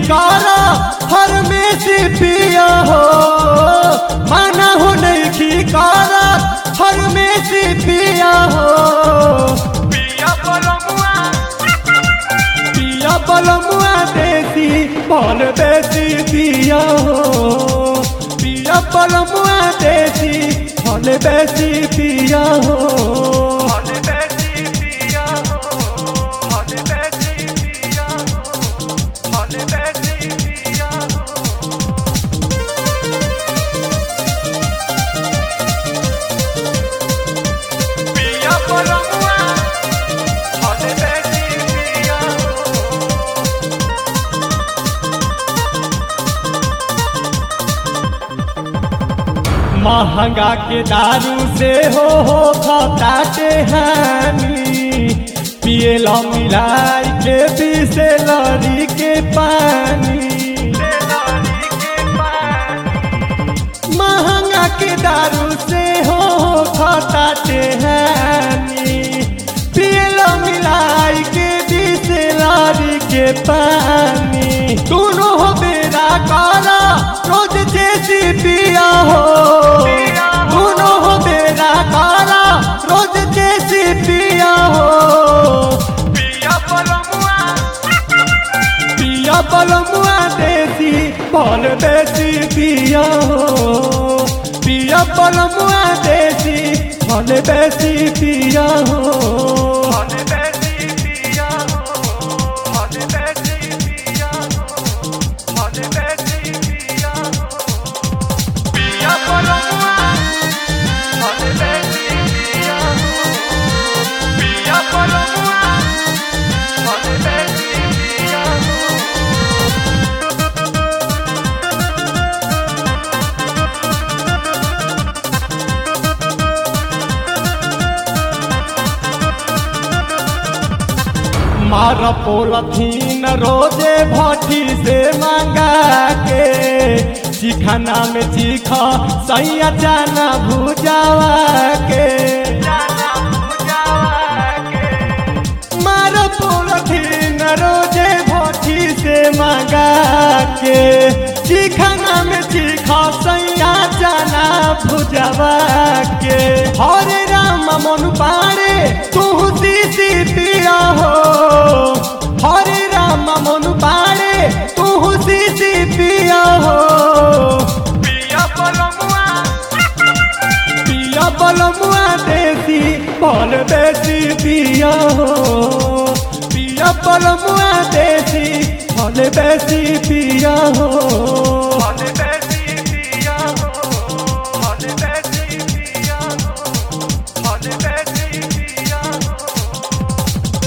कारा हर में से पिया हो माना हो नहीं कारा हर में से पिया हो पिया बलमुआ पिया बलमुआ देसी बल देसी पिया हो पिया बलमुआ देसी बल देसी पिया हो हले बेसी पिया हो हले बेसी पिया हो हले बेसी पिया हो पिया बलमुआ हले बेसी पिया हो महंगा के दारू से हो हो खताटे हानि पिए ला मिलाई के पीसे लड़ी के पानी तेलारी के पानी महंगा के दारू से हो हो खताटे हानि पिए ला मिलाई के पीसे लड़ी के पानी दोनों हो बेरा काला रोज जैसी पिया हो दोनों हो बेरा काला रोज जैसी पिया हो पिया बलमुआ पिया बलमुआ देसी बल देसी पिया हो पिया बलमुआ देसी बल देसी पिया हो हले बेसी पिया हो हले बेसी पिया हो हले बेसी पिया हो पिया बलमुआ हले बेसी पिया हो पिया बलमुआ हले बेसी पिया हो मार पोलथीन रोजे भट्टी से मंगा के चिखाना में चीखा सैया जाना भुजावा के जाना पूजावा के मार पोलथीन रोजे भट्टी से मंगा के चिखाना में चीखा सैया जाना भुजावा के हरे राम मन पाड़े तू सीसी पिया हो हरे राम मन पाड़े तू सीसी पिया हो पिया बलमुआ पिया बलमुआ देसी बल देसी पिया हो पिया बलमुआ देसी बल देसी पिया हो हले बेसी पिया हो हले बेसी पिया हो हले बेसी पिया हो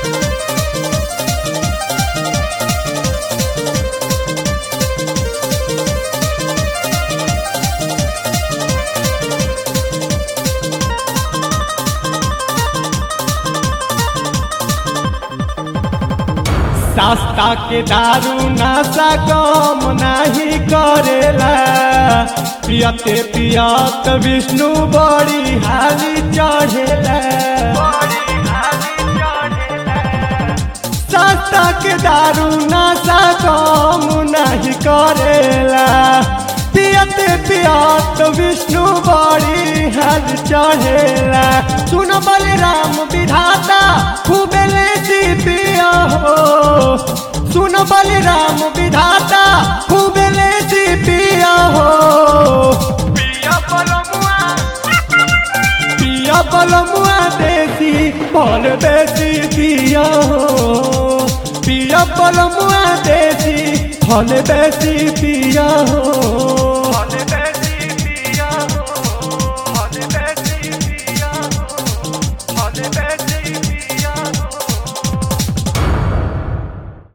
सस्ता के दारू नशा कम नहीं करेला पियते पियत विष्णु बड़ी हाली चढ़ेला बड़ी हाली चढ़ेला सस्ता के दारू नशा कम नहीं करेला पियते पियत विष्णु बड़ी हाल चढ़ेला सुन बलराम विधाता खूबे लेती पिया हो सुन बलराम विधाता खूबे लेती पिया हो पिया बलमुआ पिया बलमुआ देसी बल देसी पिया हो पिया बलमुआ देसी फल देसी पिया हो